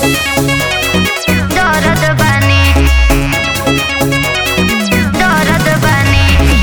दर्द बानी दर्द बानी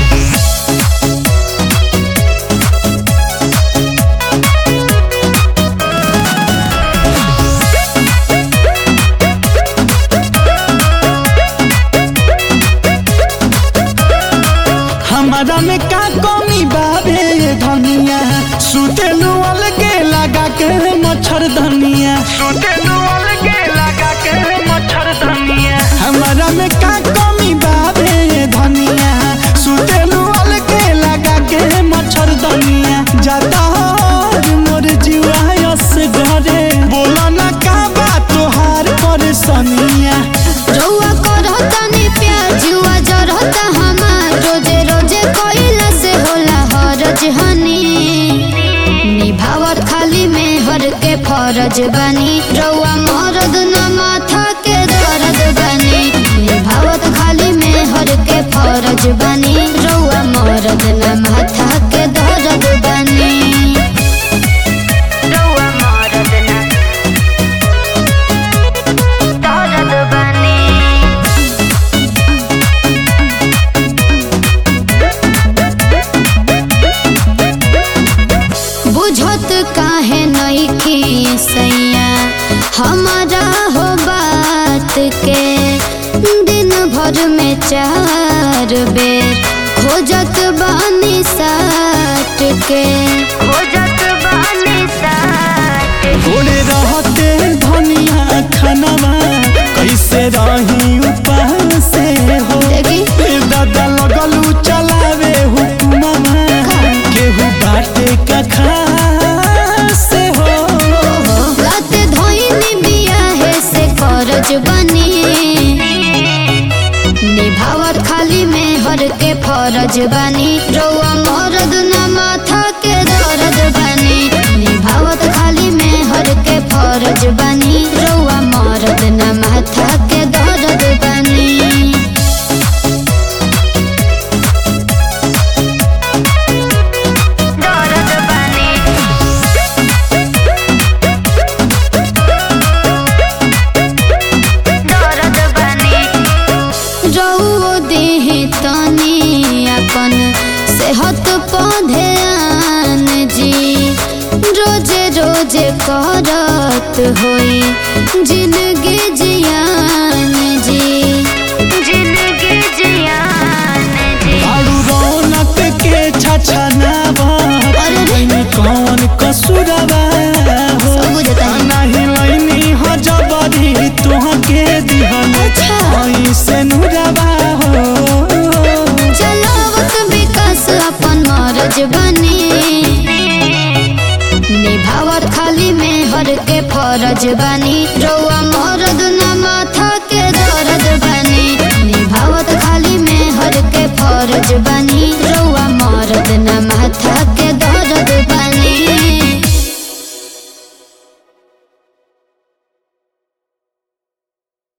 हमारा में का कमी बाबे ये धनिया सुतेलू अलगे लगा के मच्छर धनिया सुतेलू अलगे लगा के मच्छर धनिया हमारा में का कमी बाबे ये धनिया सुतेलू अलगे लगा के मच्छर धनिया जाता हर मोर जीवा यस घरे बोला ना का बात तोहार परेशानिया रउआ करतानी प्यार जुआ जरता हमार रोजे रोजे कोइला से होला हरज हनी निभावत खाली में हर के फरज बनी रउआ मरद न माथा के दर्द बनी निभावत खाली में हर के फरज बनी रउआ मरद न माथा के दर्द बनी रउआ मरद न दर्द बनी बुझत काहे नइखी सैया हमारा हो बात के दिन भर में चार बेर खोजत बानी साट के खोजत बानी साट ओरे रहते धनिया खनवा कैसे रही उपास से हो देखी ए दादा लगलू चलावे हुकुमवा केहू बाटे का खास से हो रात धोइनी बियाहे से करज बनी निभावत खाली में हर के फरज बनी रउआ मरद न माथा के दर्द बनी निभावत खाली में हर के फरज बनी रउआ मरद न माथा के दर्द बनी दर्द बनी दर्द बनी रउओ देह तनी अपन सेहत पौधे आन जी रोजे रोजे करत होई जिंदगी जियान जी जिंदगी जियान जी आड़ू रौनक के छछनावा अरे रे। में कौन कसूरवा हो सब बुझता है। नहीं लैनी हो जबरी तुहके दिहन अच्छा। ऐसे नुरवा हो चलावत विकास अपन मरज बनी निभावत खाली में हर के फरज बनी रउआ मरद न माथा के दर्द बनी निभावत खाली में हर के फरज बनी